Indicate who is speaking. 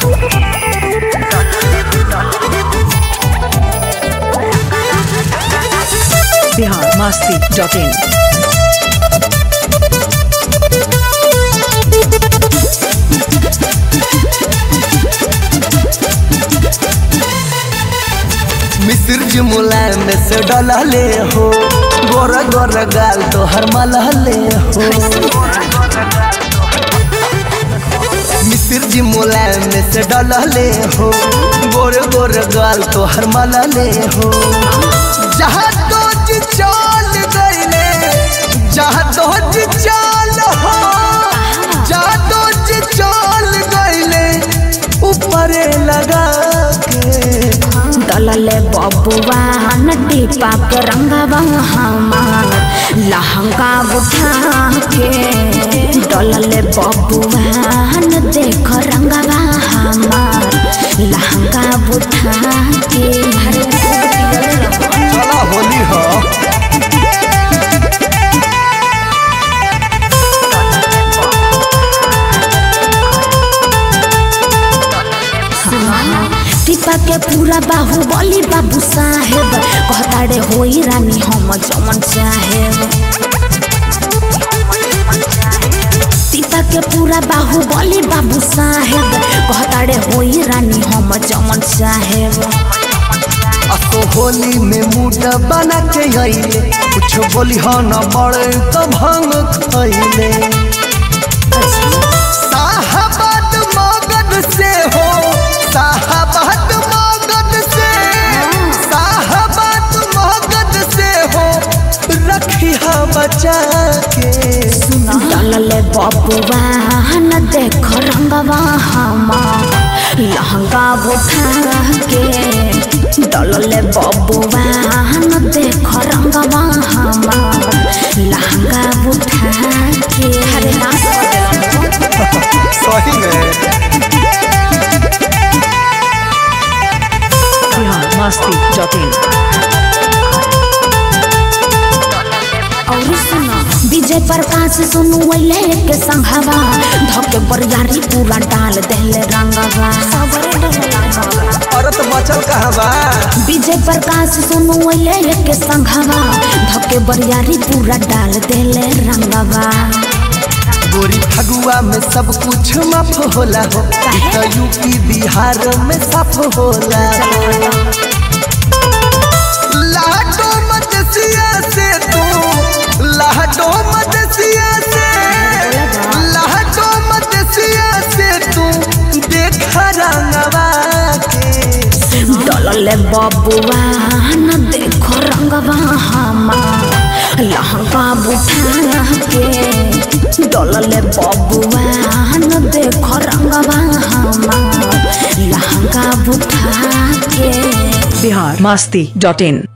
Speaker 1: Bihar Masti dot in
Speaker 2: Misir ji मुलायम से डलले हो गोर गोर गाल तो हर मलहले हो मिसिर जी मुलायम से डलले हो गोर गोर गाल तो हर मलहले हो जहाँ तो जी चाल गईले जहाँ तो जी चाल हो जहाँ तो जी चाल गईले ऊपरे लगा के
Speaker 3: दलले बबुआ नदी पाक रंगवा हमार लहंगा उठा के दलले बबुआ न देख रंगवा हमार लहंगा उठा के
Speaker 2: चला होली हो
Speaker 3: टिपा के पूरा बाहु बली बाबू साहेब कहताड़े होई रानी हम जमन चाहेब सीता के पूरा बाहु बली बाबू साहेब कहताड़े होई रानी हम जमन साहेब
Speaker 2: असो होली में मूड बना के अइले कुछ बोली हो न बड़े तो भंग खइले साहबाद मगध से हो साहबाद मगध से साहबाद मगध से हो रखी बचा के
Speaker 3: डलले बबुआ न देख रंगवा हमार लहंगा उठा के डलले बबुआ न देख रंगवा हमार लहंगा उठा के अरे ना
Speaker 2: सही में
Speaker 1: बिहार मस्ती डॉट इन
Speaker 3: और सुनो विजय प्रकाश सुनु वैले के संघवा धके बरियारी पूरा डाल देले रंगवा
Speaker 2: औरत बचल कहाँ बा
Speaker 3: विजय प्रकाश सुनु वैले के संघवा धके बरियारी पूरा डाल देले रंगवा
Speaker 2: गोरी फगुआ में सब कुछ माफ होला हो ई तो यूपी बिहार में साफ होला लाडो मदसिया से तू लाडो मदसिया से लाडो मदसिया से तू देखा रंगवा के
Speaker 3: डलले बबुआ न देखो रंगवा हमार लहंगा उठा के डलले बबुआ न देखो रंगवा हमार लहंगा उठा के
Speaker 1: बिहार मस्ती डॉट इन